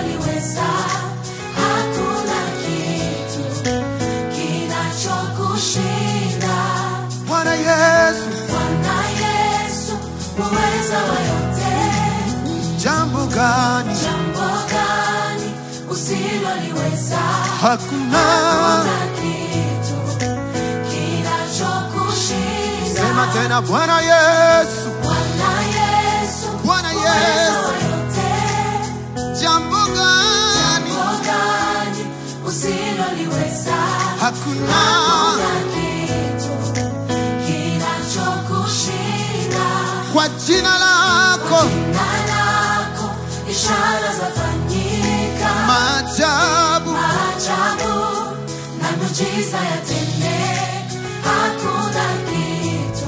usiloliweza. Hakuna kitu kinachokushinda. Bwana Yesu, Bwana Yesu, muweza wa yote. jambo gani Jambo gani usiloliweza? hakuna? Hakuna kitu kinachokushinda. Sema tena, Bwana Yesu, Bwana Yesu, Bwana muweza Yesu, wa yote. jambo gani Jambo gani usiloliweza? hakuna? Hakuna kitu kinachokushinda. Kwa jina lako Jina lako ishara zafanyika, maajabu, maajabu na miujiza yatende. Hakuna kitu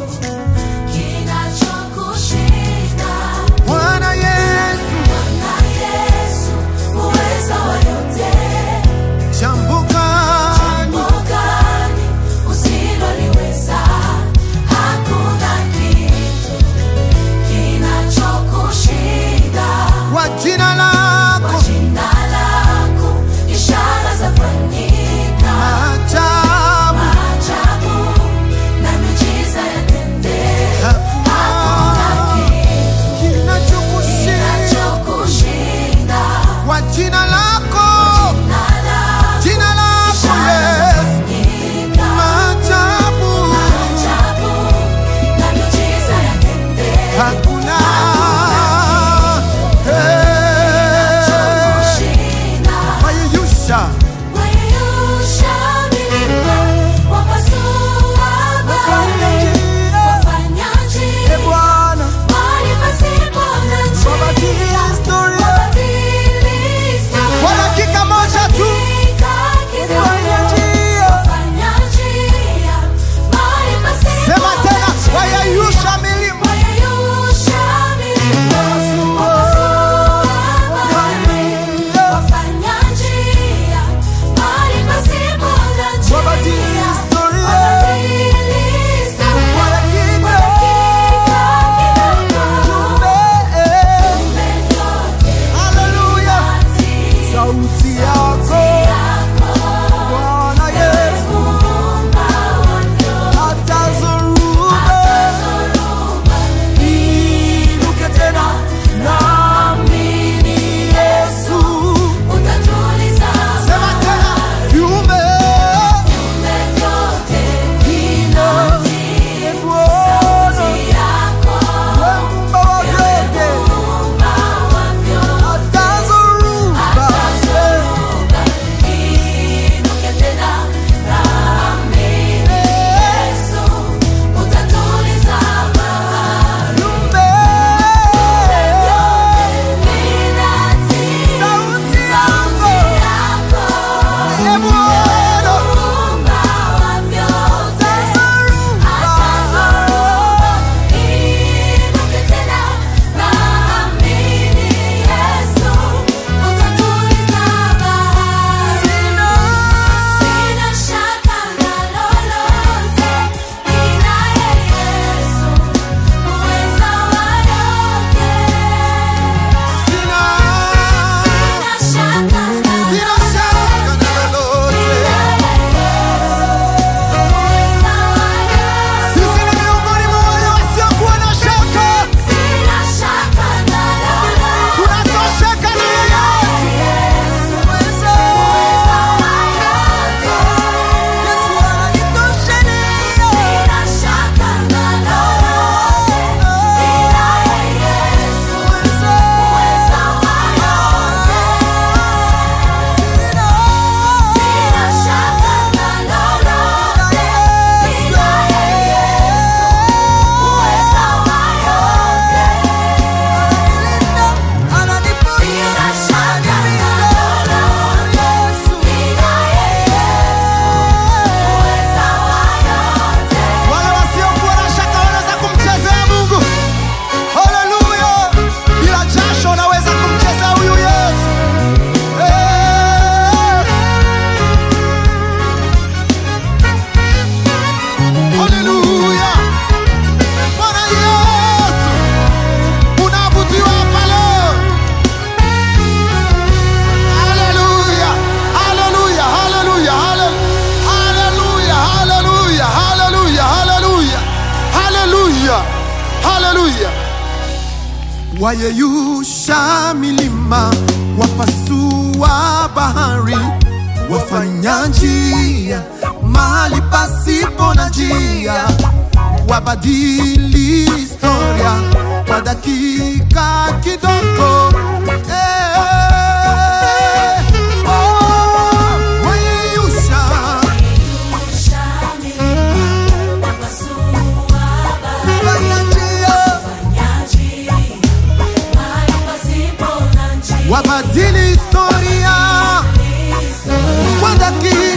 kinachokushinda. Bwana Yesu, Bwana Yesu, muweza wa yote. jambo gani Jambo gani usiloliweza? Hakuna kitu kinachokushinda. kwa jina Kwa lako jina lako ishara zafanyika, maajabu, maajabu na miujiza yatende. Hakuna hakuna kitu kinachokushinda kinachokushinda. kwa jina lako, Jina lako jina lako ishara Yesu, zafanyika, maajabu maajabu na miujiza yatende. hakuna. wayeyusha milima, wapasua bahari, wafanya njia mahali pasipo na njia, wabadili historia kwa dakika kidogo. Eh, oh, wayeyusha fanya njia, wabadili historia kwa dakika